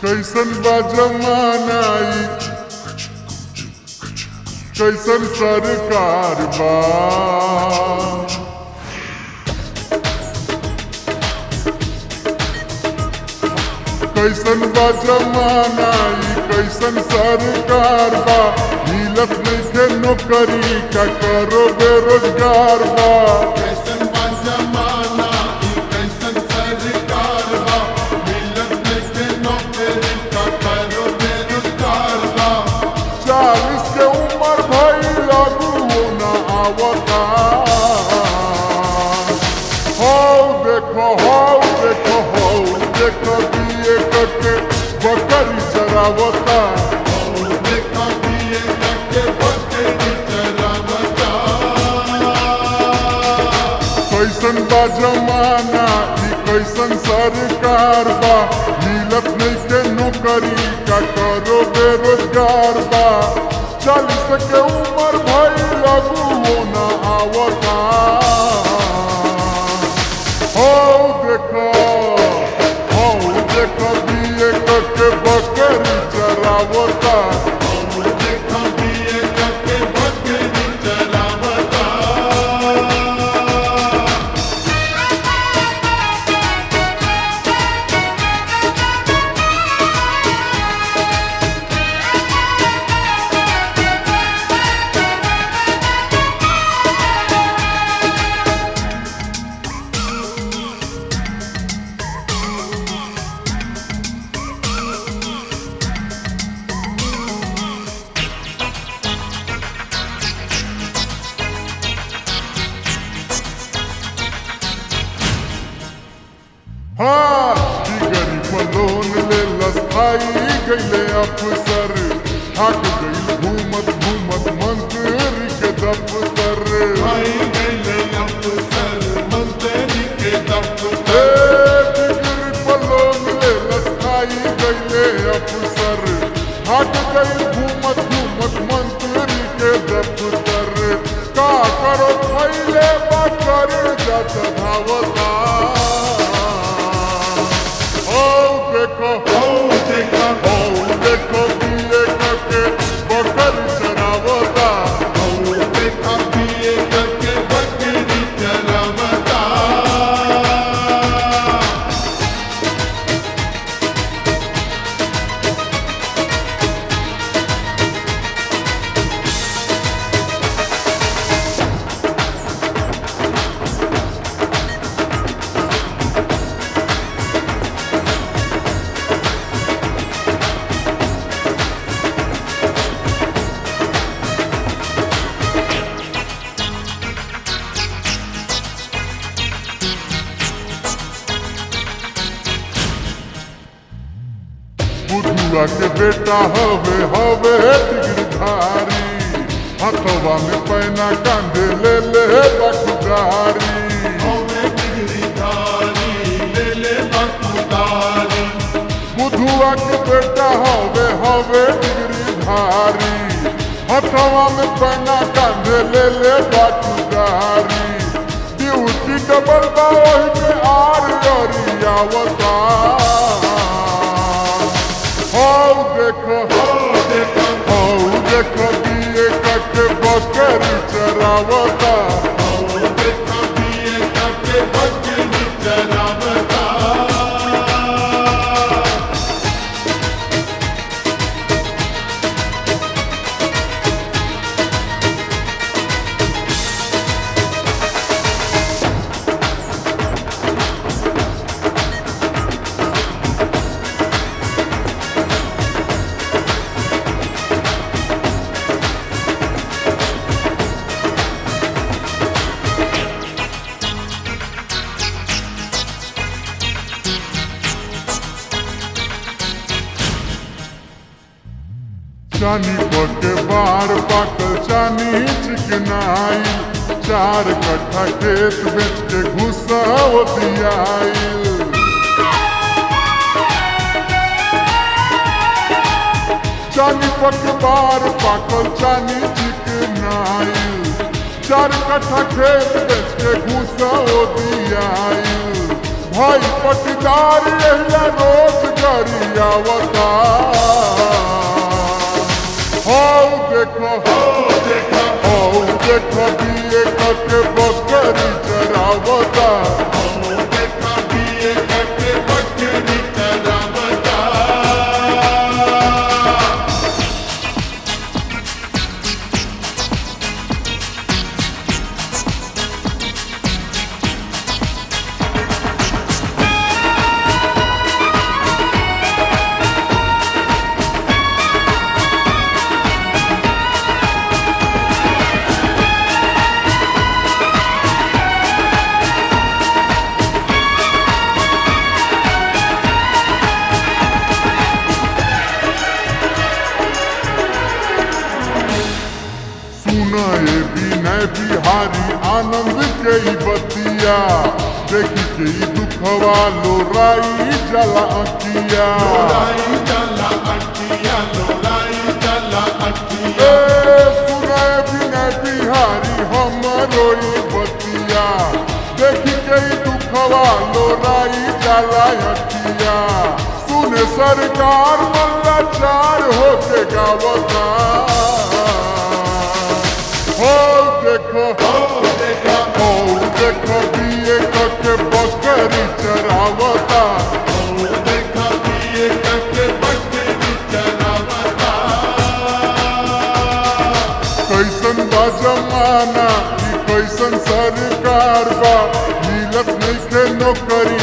कैसन बा जमाना ई कैसन सरकार बा कैसन बा जमाना ई कैसन सरकार बा मिलत नइखे नौकरी का करो बेरोजगार बा कैसन बा जमाना ई कैसन सरकार बा मिलत नइखे नौकरी का करो बेरोजगार बा चालीस के उम्र भई लागू ना आवता हो देखो हो देखो हो देखो दिए करके बकरी चरावता देखा दिए करके बकरी चरावता कैसन बा जमाना ई कैसन सरकार बा मिलत नइखे नौकरी का करो बेरोजगार बा चालीस के उम्र भई लागू ना आवता हो देखो हो देखो दिए करके बकरी चरावता देखा दिए करके बकरी चरावता हाँ डिगरी पर लोन ले लसाई गईले अफसर थक गई घूमत घूमत मंत्री के दफ्तर आई गईले अफसर मंत्री के ए, दफ्तर डिगरी पर लोन ले लसाई गईले अफसर थक गई घूमत घूमत मंत्री के दफ्तर का करो खैले बकर जत धावता ओ देखो ओ देखा ओ देखो दिए करके बकर चरावता ओ देखा दिए करके बकरी चरावता बुढ़ुआ के बेटा हवे हवे गिरधारी हथवा में पैना कांधे ले ले बखुदारी हमें बिगड़ी धारी ले ले बकुदारी बुढ़ुआ के बेटा हवे हवे गिरधारी हथवा में पैना कांधे ले ले बखुदारी ड्यूटी डबल बा ओही पे आर अरियावता हो देखो ओ देखा हौ देखो दिए कटे बकरी चरावता ओ देखा दिए करके बकरी चरावता चानी पके बार पाकल चानी चिकनाई चार कट्ठा खेत बेच के घुसा दियाई चानी पक बार पाकल चानी चिकनाई चार कट्ठा खेत बेच के घुसा दियाई भाई पटीदार एहिया रोज गरियावता हो देखो ओ देखा हो देखो बीए करके बकरी चरावता ओ देखा बीए करके बकरी चरावता सुना ये विनय बिहारी आनंद के ई बतिया देखी के ई दुखवा लोराई जला अकिया लोलाई चला अटिया लोलाई चला अटिया ए सुना ये विनय बिहारी हमरो ई बतिया देखी के ई दुखवा लोराई जला अकिया सुने सरकार मल्ला चार होके गावता हो देखो ओ देखा हो देखो बीए करके बकरी चरावता ओ देखा बीए करके बकरी चरावता कैसन बा जमाना ई कैसन सरकार बा मिलत नइखे नौकरी